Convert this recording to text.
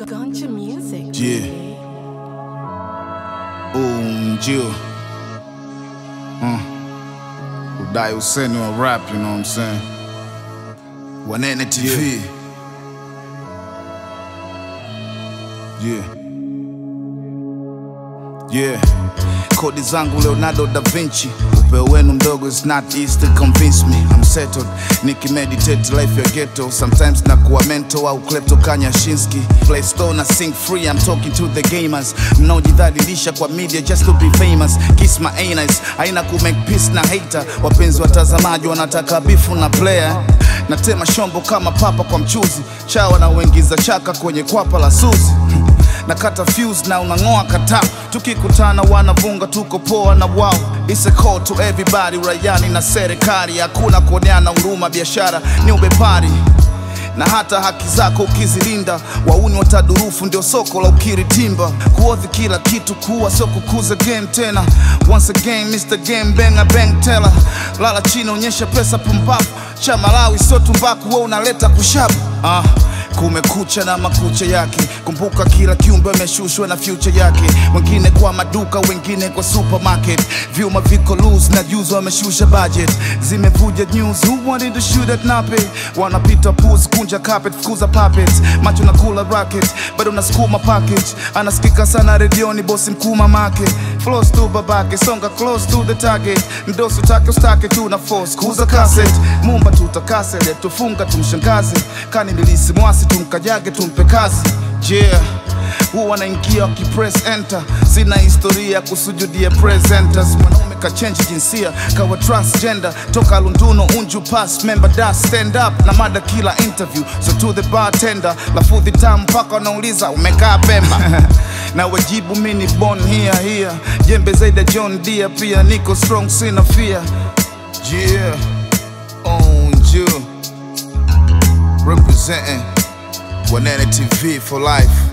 Gunja music. Yeah. Oh, Jill. Uh. Udai useni wa rap, you know what I'm saying? Wanene TV. Yeah. Yeah. Kodi zangu Leonardo da Vinci upeo wenu mdogo is not easy to convince me I'm settled nikimeditate life ya ghetto sometimes nakuwa mental au klepto kanyashinski play store na sing free I'm talking to the gamers mnaojidhalilisha kwa media just to be famous kiss my anus haina ku make peace na hater wapenzi watazamaji wanataka bifu na player natema shombo kama papa kwa mchuzi chawa na uingiza chaka kwenye kwapa la suzi nakata fuse na unang'oa kata tukikutana wanavunga tuko poa na wao It's a call to everybody rayani na serikali hakuna kuoneana huruma biashara ni ubepari na hata haki zako ukizilinda wauni watadurufu ndio soko la ukiritimba kuodhi kila kitu kuwa sio kukuza game tena once again Mr. Game Banger Bang Teller lala chini onyesha pesa pumpapu cha Malawi sio tumbaku wewe unaleta kushapu ah kumekucha na makucha yake kumbuka kila kiumbe ameshushwa na future yake wengine kwa maduka wengine kwa supermarket vyuma viko loose na juzo wameshusha budget zimevuja news who wanted to shoot at nape wanapita pus kunja carpet fukuza puppets macho na kula rocket bado unasukuma package anasikika sana redioni bosi mkuu mamake flows tu babake songa close to the target mdosi utake ustake tu na force kuuza cassette mumba tutakasele tufunga tumshangaze kani milisi mwasi tumkajage tumpe kazi yeah huwa wanaingia wakipress enter sina historia ya kusujudia presenters mwanaume kachenji jinsia kawa transgender toka lunduno unju pass member da stand up na mada kila interview so to the bartender lafudhi tamu mpaka wanauliza umekaa pemba na wajibu mini bon hia hia jembe zaidi ya john dia pia niko strong sina fear yeah on you representing Wanene TV for life